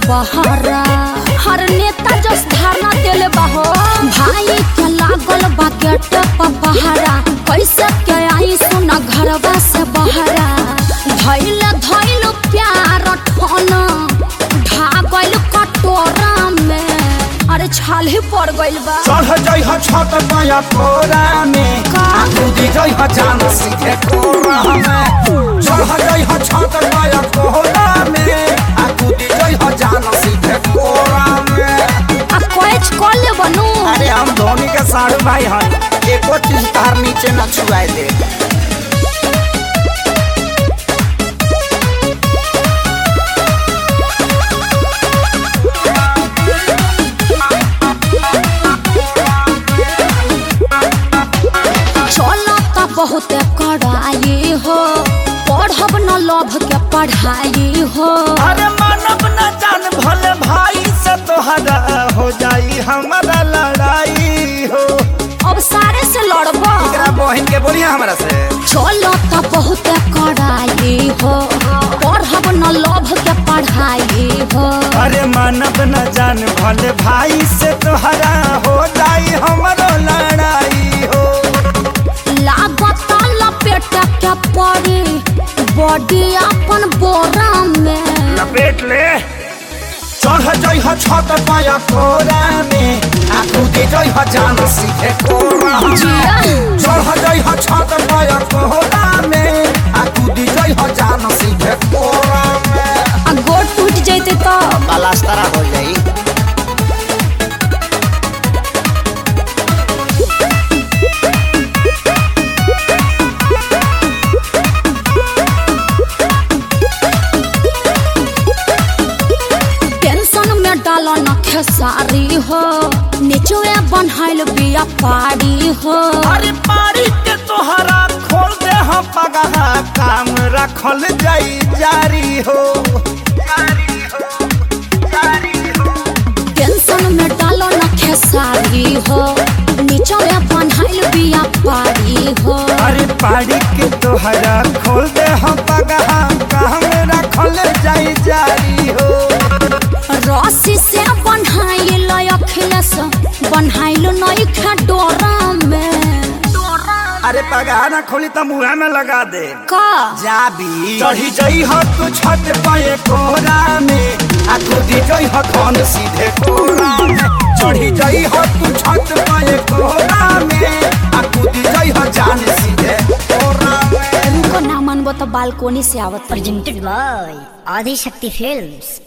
बहरा हर नेता जस धारणा देले बाहो भाई के लागल बा गेट पर पहरा कैसे के आई सुना घरवा से बहरा धैल धैल प्यार ठोना ढागल कटोरा में अरे छाल ही पड़ गइल बा चढ़ जइह छत पाया कोरा में का? कूदी जइह जान सीधे कोरा में चढ़ जइह छत पाया कोरा में आ कूदी जइह जान सीधे कोरा में आ कोच कॉल ले बनू अरे हम धोनी के साढ़ू भाई हन एको चीज तार नीचे न छुआए दे चलो त बहुत कड़ाई हो पढ़ब न लभ के पढ़ाई हो अरे मानव न जान भले भाई से तोहरा हो जाई हमारा लड़ाई हो अब सारे से लड़ब एकरा बहन के बोलिए हमरा से चलो त बहुत कड़ाई हो पढ़ब न लभ के पढ़ाई हो अरे मानव न जान भले भाई से तोहरा हो जाई हमारो लड़ाई हो लागत लपेट के पड़ी बॉडी अपन बोरा में लपेट ले चढ़ जइह छत पाया कोरा में आ कूदी जइह जान सीधे कोरा में जिया। चढ़ जइह छत पाया कोरा में आ कूदी जइह जान सीधे कोरा में आ गोड़ टूट जैते तो पलास्तरा हो जाई टेंशन में डाल न खेसारी हो निचुए बनहाइल बिया पारी हो अरे पारी के तोहरा खोल दे हम पगहा काम रखल जाई जारी हो जारी हो जारी हो टेंशन में डाल न खेसारी हो निचुए बनहाइल बिया पारी हो अरे पारी के तोहरा खोल दे हम पगहा काम रखल जाई जारी हो रस्सी से बनहाइल अखिलेश बनहाइल नई खा डोरा में अरे पगहा ना खोली तो मुँह में लगा दे का जाबी चढ़ी जई हो तू छत पाए कोरा में आ कूदी जई हो धन सीधे कोरा में चढ़ी जई हो तू छत पाए कोरा में आ कूदी जई हो जान सीधे कोरा में उनको ना मनबो तो बालकोनी से आवत presented by Adi Shakti Films.